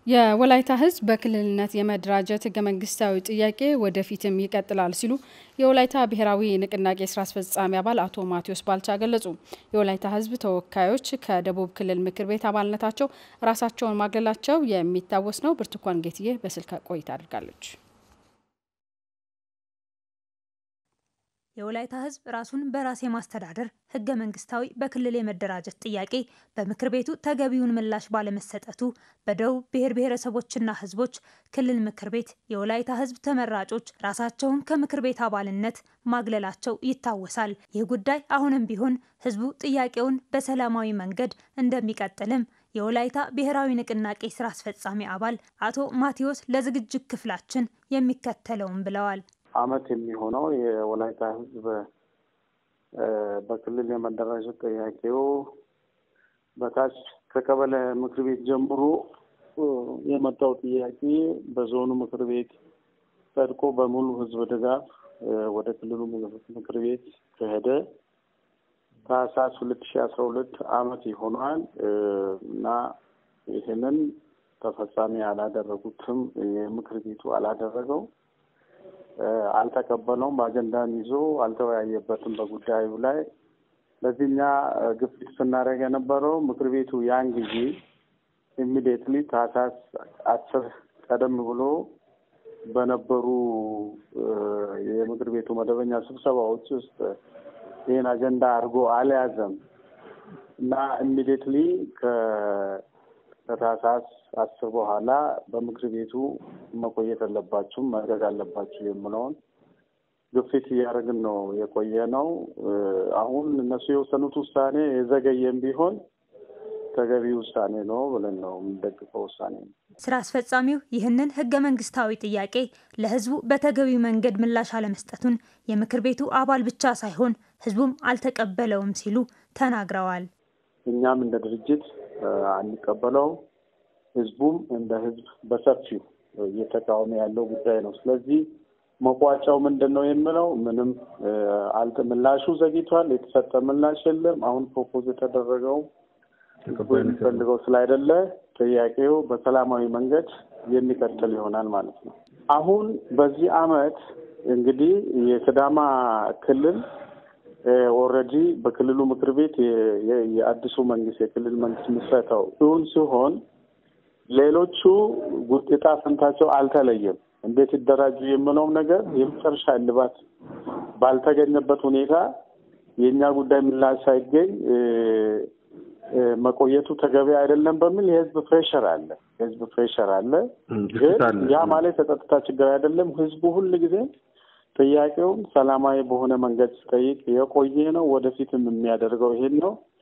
የወላይታ ሕዝብ በክልልነት የመደራጀት ህገ መንግስታዊ ጥያቄ ወደፊትም ይቀጥላል ሲሉ የወላይታ ብሔራዊ ንቅናቄ ስራ አስፈጻሚ አባል አቶ ማቴዎስ ባልቻ ገለጹ። የወላይታ ሕዝብ ተወካዮች ከደቡብ ክልል ምክር ቤት አባልነታቸው ራሳቸውን ማግለላቸው የሚታወስ ነው። ብርቱካን ጌትዬ በስልክ ቆይታ አድርጋለች። የወላይታ ህዝብ ራሱን በራስ የማስተዳደር ህገ መንግስታዊ በክልል የመደራጀት ጥያቄ በምክር ቤቱ ተገቢውን ምላሽ ባለመሰጠቱ በደቡብ ብሔር ብሔረሰቦችና ህዝቦች ክልል ምክር ቤት የወላይታ ህዝብ ተመራጮች ራሳቸውን ከምክር ቤት አባልነት ማግለላቸው ይታወሳል። ይህ ጉዳይ አሁንም ቢሆን ህዝቡ ጥያቄውን በሰላማዊ መንገድ እንደሚቀጥልም የወላይታ ብሔራዊ ንቅናቄ ስራ አስፈጻሚ አባል አቶ ማቴዎስ ለዝግጅት ክፍላችን የሚከተለውን ብለዋል። አመት የሚሆነው የወላይታ ህዝብ በክልል የመደራጀት ጥያቄው በታች ከቀበሌ ምክር ቤት ጀምሮ የመጣው ጥያቄ በዞኑ ምክር ቤት ጸድቆ በሙሉ ህዝብ ድጋፍ ወደ ክልሉ ምክር ቤት ከሄደ ታህሳስ ሁለት ሺ አስራ ሁለት አመት ይሆኗል እና ይህንን ተፈጻሚ አላደረጉትም። የምክር ቤቱ አላደረገው አልተቀበለውም። አጀንዳን ይዞ አልተወያየበትም በጉዳዩ ላይ። ለዚህኛ ግፊት ስናደርግ የነበረው ምክር ቤቱ ያን ጊዜ ኢሚዲየትሊ ታህሳስ አስር ቀደም ብሎ በነበሩ የምክር ቤቱ መደበኛ ስብሰባዎች ውስጥ ይህን አጀንዳ አድርጎ አልያዘም እና ኢሚዲየትሊ ከታህሳስ አስር በኋላ በምክር ቤቱ መቆየት አለባችሁም ማድረግ አለባችሁ የምለውን ግፊት እያደረግን ነው የቆየ ነው። አሁን እነሱ የወሰኑት ውሳኔ የዘገየም ቢሆን ተገቢ ውሳኔ ነው ብለን ነው የምንደግፈው ውሳኔ ነው። ስራ አስፈጻሚው ይህንን ህገ መንግስታዊ ጥያቄ ለህዝቡ በተገቢው መንገድ ምላሽ አለመስጠቱን የምክር ቤቱ አባል ብቻ ሳይሆን ህዝቡም አልተቀበለውም ሲሉ ተናግረዋል። እኛም እንደ ድርጅት አንቀበለው፣ ህዝቡም እንደ ህዝብ በሰፊው እየተቃወመ ያለው ጉዳይ ነው። ስለዚህ መቋጫው ምንድን ነው የምለው ምንም አልተ ምላሹ ዘግይቷል። የተሰጠ ምላሽ የለም። አሁን ፕሮፖዝ የተደረገው ህዝቡ የሚፈልገው ስላይደለ ጥያቄው በሰላማዊ መንገድ የሚቀጥል ይሆናል ማለት ነው። አሁን በዚህ አመት እንግዲህ የሲዳማ ክልል ኦልሬዲ በክልሉ ምክር ቤት የአዲሱ መንግስት የክልል መንግስት ምስረታው እውን ሲሆን ሌሎቹ ውጤታ ፈንታቸው አልተለየም። እንዴት ይደራጁ የምለውም ነገር የመጨረሻ እልባት ባልተገኘበት ሁኔታ የእኛ ጉዳይ ምላሽ ሳይገኝ መቆየቱ ተገቢ አይደለም በሚል የህዝብ ፕሬሸር አለ። የህዝብ ፕሬሸር አለ። ግን ያ ማለት የጸጥታ ችግር አይደለም። ህዝቡ ሁል ጊዜ ጥያቄውን ሰላማዊ በሆነ መንገድ ሲጠይቅ የቆየ ነው። ወደፊትም የሚያደርገው ይሄን ነው።